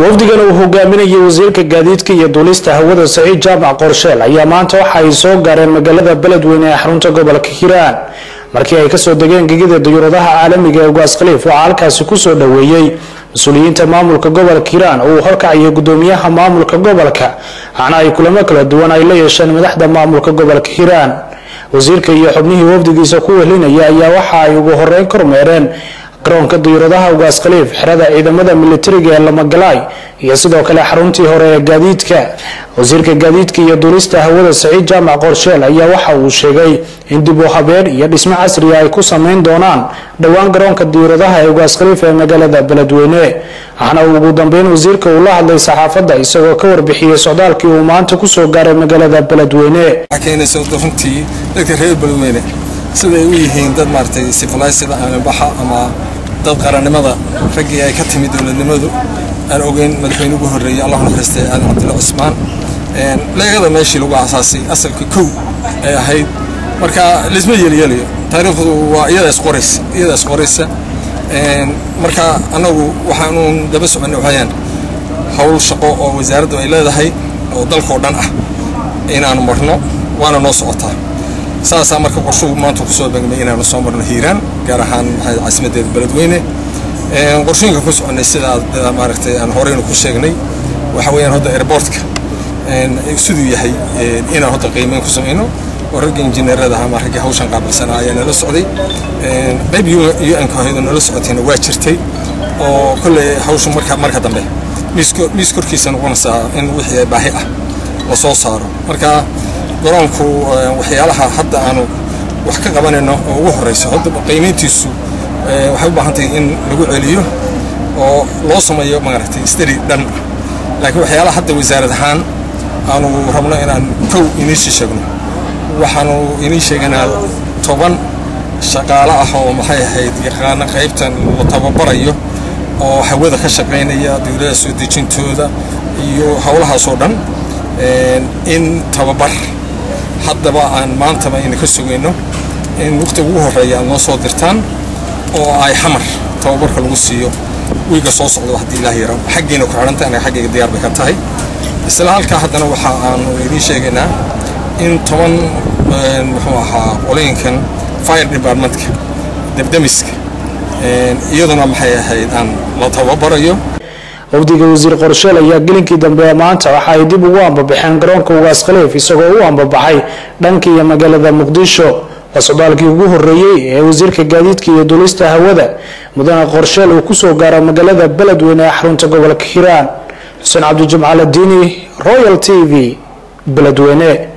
wafdigan uu hogaaminayay wasiirka gaadiidka iyo duulista hawada saciid jaamac qorsheel ayaa maanta waxa ay soo gaareen magaalada beledweyne ee xarunta gobolka hiiraan markii ay kasoo degeen gegida dayuuradaha caalamiga ee ugaas khaliif waxaa halkaasi kusoo dhoweeyey mas-uuliyiinta maamulka gobolka hiiraan oo uu horkacayay gudoomiyaha maamulka gobolka waxaana ay kulamo kala duwan ay la yeesheen madaxda maamulka gobolka hiiraan wasiirka iyo xubnihii wafdigiisa ku welinaya ayaa waxa ay ugu horeyn kormeereen garoonka dayuuradaha ugaas khaliif xerada ciidamada militariga ee lamagalaay iyo sidoo kale xaruntii hore ee gaadiidka wasiirka gaadiidka iyo duulista hawada saciid jaamac qorsheel ayaa waxa uu sheegay in dib u habeen iyo dhismo casriga ay ku sameyn doonaan dhowaan garoonka dayuuradaha ee ugaas khaliif ee magaalada beledweyne waxaana uu ugu dambeyn wasiirka uu la hadlay saxaafadda isagoo ka warbixiyey socdaalkii uu maanta kusoo gaaray magaalada beledweyne runtii dadka reer beledweyne siday u yihiin dad maaragtay sivilisada aanbaxa ama dad qarannimada raggii ay ka timid dowladnimadu aan ogeyn madaxweyne ugu horreeyey allah naxariistay aadan cabdulla cusmaan leegada meeshii lagu asaasay asalka kow ay ahayd marka lisma yeelyelayo taariikhdu waa iyada isqoraysa iyada isqoraysa marka annagu waxaanuun daba soconnay waxayaan howl shaqo oo wasaaraddu ay leedahay oo dalkao dhan ah inaanu marno waana noo socotaa saasaa marka qorshuhu maanta kusoo beegmay inaanu soo marno hiiraan gaar ahaan caasimadeeda beledweyne qorshooyinka ku soconnay sidaa maaragtay aan horeynu ku sheegnay waxa weeyaan hadda airportka siduu yahay inaan hadda qiimeyn ku samayno oo ragga injineerada ama ragga hawshan qaabilsanaa ayaa nala socday qayb un-ka ahayd oo nala socotayna waa jirtay oo kolley hawshu marka marka dambe miis korkiisa noqonaysaa in wixii baahi ah la soo saaro marka garoonku waxyaalaha hadda aanu wax ka qabanayno oo ugu horeyso hadda qiimayntiisu waxay u baahan tahay in lagu celiyo oo loo sameeyo maaragtay stari dhan laakiin waxyaalaha hadda wasaarad ahaan aanu rabno inaan kow iniisii sheegno waxaanu inii sheeganaa toban shaqaale ah oo maxay ahayd yaqaana qaybtan la tababarayo oo hawada ka shaqaynaya dowladaha soo dejintooda iyo howlahaasoo dhan in tababar haddaba aan maantaba ina ka sugayno in waqtiga ugu horreeya aad noo soo dirtaan oo ay xamar tababarka lagu siiyo wiiga soo socdo haddii ilaah yaro xaggiina ku xidhanta anaga xaggayga diyaar bay ka tahay isla halkaa haddana waxa aanu idiin sheegaynaa in toban muxuu ahaa qolooyinkan fire departmentka debdemiska iyaduna maxay ahayd aan la tababarayo wafdiga wasiir qorsheel ayaa gelinkii dambe maanta waxa ay dib ugu ambabaxeen garoonka ugaas khaliif isagoo u ambabaxay dhanka iyo magaalada muqdisho waa socdaalkii ugu horeeyey ee wasiirka gaadiidka iyo duulista hawada mudane qorsheel uu kusoo gaaro magaalada beledweyne ee xarunta gobolka hiiraan xuseen cabdijimcaal diini royal t v beledweyne